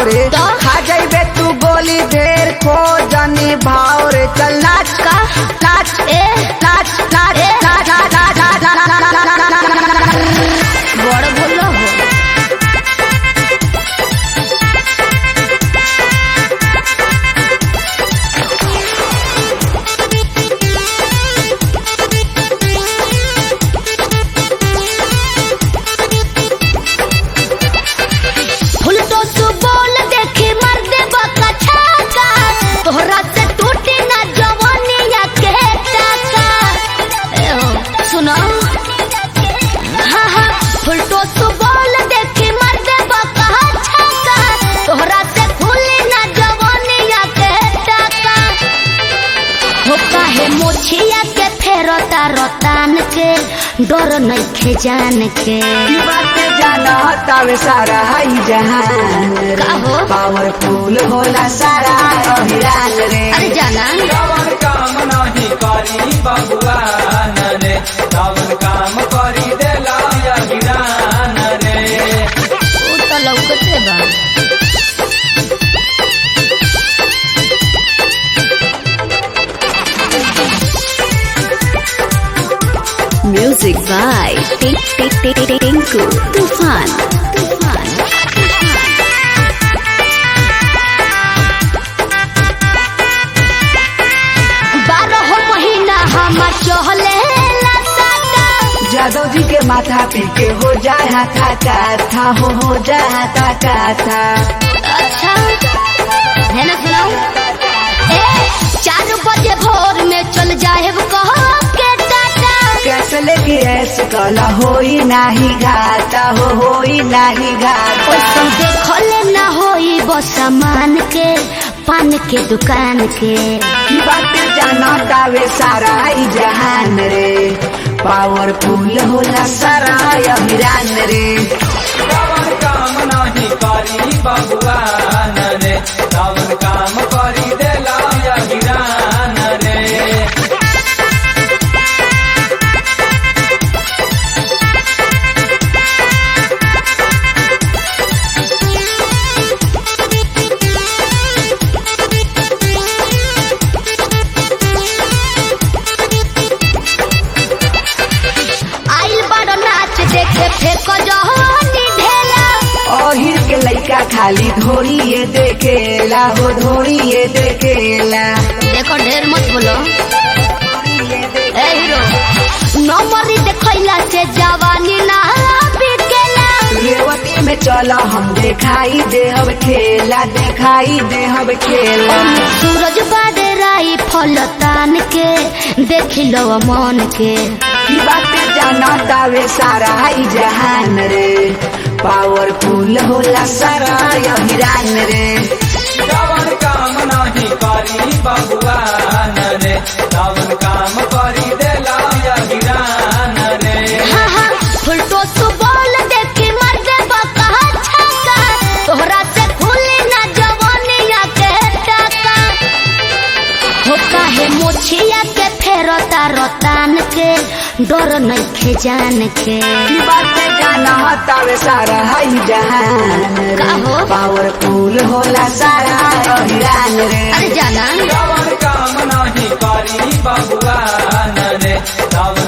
रे तो? खा जाइबे तू गोली ढेर खो जनी भाव रे चल नाच का नाच ए नाच नाच ए? नाच नाच नाच नाच नाच नाच नाच नाच बड़ बोलो हो फुलटो सु बोल देखी मर दे बका छाका तोहरा से टूटी ना जवानिया के टाका ए हो सुनो हाँ हाँ फुलटो सु बोल देखी मर दे बका छाका तोहरा से खुली ना जवानिया के टाका हो काहे मोछिया के फेरता रतान के डर नइखे जान के की बात जाना तावे सारा हाई जहान रे का हो? पावरफुल होला सारा अभिरान रे अरे जाना रावण काम नाही करी भगवान रे रावण काम करी देला अहिरान रे उ त लौकते बा Music by Tink Tink Tink Tink Tinku Tufan. Tufan. बारह महीना हमार चहले लसाता जादव जी के माथा पी के हो जाए हाथा काथा हो हो जाए हाथा काथा अच्छा है ना सुनाऊ ए चार बजे भोर में चल जाए कह के टाटा कैसे लेके ऐसे कला होई नाही घाटा हो होई नाही घाटा ओइसन देखले ना होई बस सामान के पान के दुकान के की बात जाना तावे सारा ई जहान रे पावरफुल होला सारा अभिरान रे रावण काम नाही करी भगवान रे रावण काम करी देला अहिरान रे आइल बड़ नाच देखे फेंक जहनी ढेला ओहिर के लइका खाली धोरिए देखेला हो धोरिए देखेला देखो ढेर मत बोलो ए हीरो नंबरी देखैला से जवानी ना बिकेला रेवती में चला हम देखाई देहब खेला देखाई देहब खेला सूरज बादराई फल तान के देख लो मन के की बात जाना तावे सारा ई जहान रे पावरफुल होला सारा अभिरान रे रावण काम नाही करी भगवान रे रावण काम करी देला अहिरान रे हाँ हाँ फुलटो सु बोल देखी मर दे बका छक्का तोहरा से खुली ना जवानिया के टाका हो काहे मोछिया के फेरता रतान के डर नइखे जान के की बात जाना तावे सारा ई जहान का रे हो? पावरफुल होला सारा अभिरान रे अरे जाना रावण काम नाही करी भगवान रे रावण